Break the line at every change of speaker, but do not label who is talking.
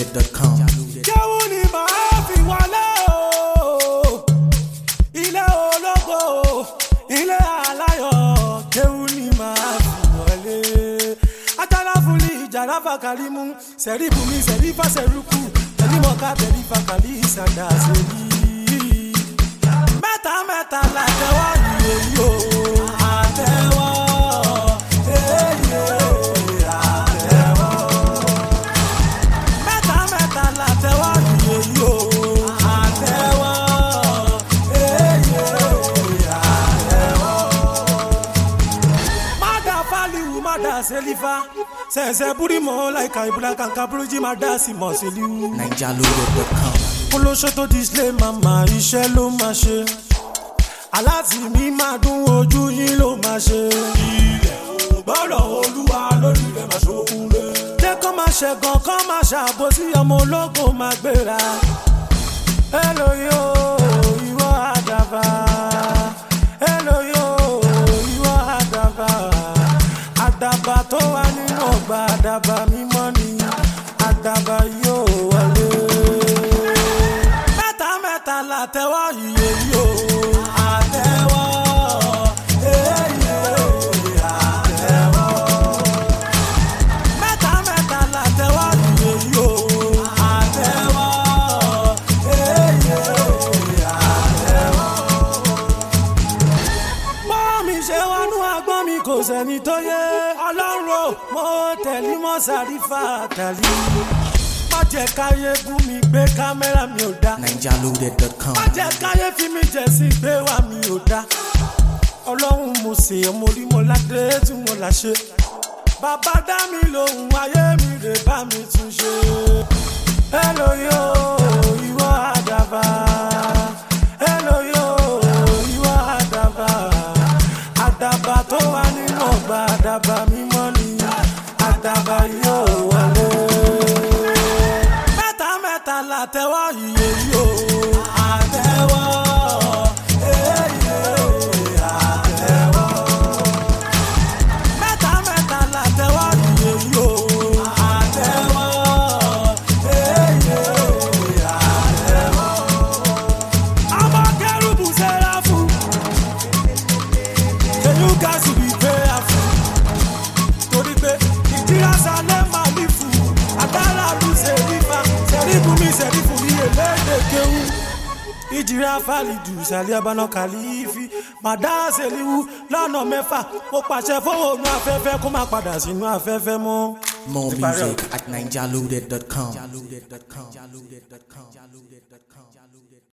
NigerLoaded.com.
kéwù ni màá fi wọlé o ilé ológo ilé aláyọ̀ kéwù ni màá fi wọlé ajala fúli ìjàrá fàkàlímù sẹ̀rífù mi sẹ̀rífà sẹ̀rúkù tẹ̀límọ̀ká tẹ̀lífà kàlí ìsàdá sẹ́yìn mẹ́ta mẹ́ta la tẹ́wọ́ yìí o àtẹ́wọ́ èyí àtẹ́wọ́ mẹ́ta mẹ́ta la tẹ́wọ́ yìí o àtẹ́wọ́ èyí àtẹ́wọ́. Mada faliwu mada selifa sẹ̀sẹ̀ búrímọ̀ láìka ìbúra kankan búrújí mada sì mọ̀ seliwu
NigerLoaded.com.
olóṣó tó display mama iṣẹ́ ló máa ṣe aláàtì mi máa dún ojú yín ló máa ṣe. ilẹ̀ ò gbọ́dọ̀ olúwa lórí rẹ̀ máa ṣokùn lé. jẹ́ kó máa ṣẹ̀gàn kó máa ṣàbòsí ọmọ ológo máa gbéra. èlò yóò ìwọ àdàbà. èlò yóò ìwọ àdàbà. àdàbà tó wà nínú ọgbà àdàbà mímọ́ ni àdàbà yóò wọlé mẹ́ta mẹ́ta la tẹ́wọ́ iye yìí o. àtẹ́wọ́ èyí àtẹ́wọ́. mẹ́ta mẹ́ta la tẹ́wọ́ iye yìí o. àtẹ́wọ́ èyí àtẹ́wọ́. mọ́mí ṣe wọnú agbọ́n mi kò sẹ́ni tó yé ọlọ́run o mo tẹ̀lé mọ́ sàrífà tàlí. má jẹ́ káyé bú mi gbé kámẹ́rà mi ò dá
NigerLoaded.com.
má jẹ́ káyé fi mi jẹ̀ sí gbé wá mi ò dá ọlọ́run mo ṣe ọmọ orí mo ládé tí mo là ṣe bàbá dá mi lòun ayé mi rè bá mi tún ṣe. hello yo ìwọ àdàbà hello yo ìwọ àdàbà àdàbà tó wà nínú ọgbà àdàbà mímọ́ ni àdàbà yóò wọlé mẹ́ta mẹ́ta la tẹ́wọ́ iye yìí o. àtẹ́wọ́ èyí àtẹ́wọ́. mẹ́ta mẹ́ta la tẹ́wọ́ iye yìí o. àtẹ́wọ́ èyí àtẹ́wọ́. ọmọ kẹrùbù sẹ́ra fún. kẹyù gàásù bí prayerful torí pé ìdírásá lè máa ní fún agbára lu sẹ́rífà sẹ́rífù mi sẹ́rífù mi èlédè kéwú. ìdíra fàlìdù sàlẹ̀ abáná kàlífì màdá sẹ́líwù lọ́nà mẹ́fà mo pàṣẹ fóònù afẹ́fẹ́ kó má padà sínú afẹ́fẹ́ mọ́.
More
Ti parí
music
ọ̀rọ̀.
at NigerLoaded.com.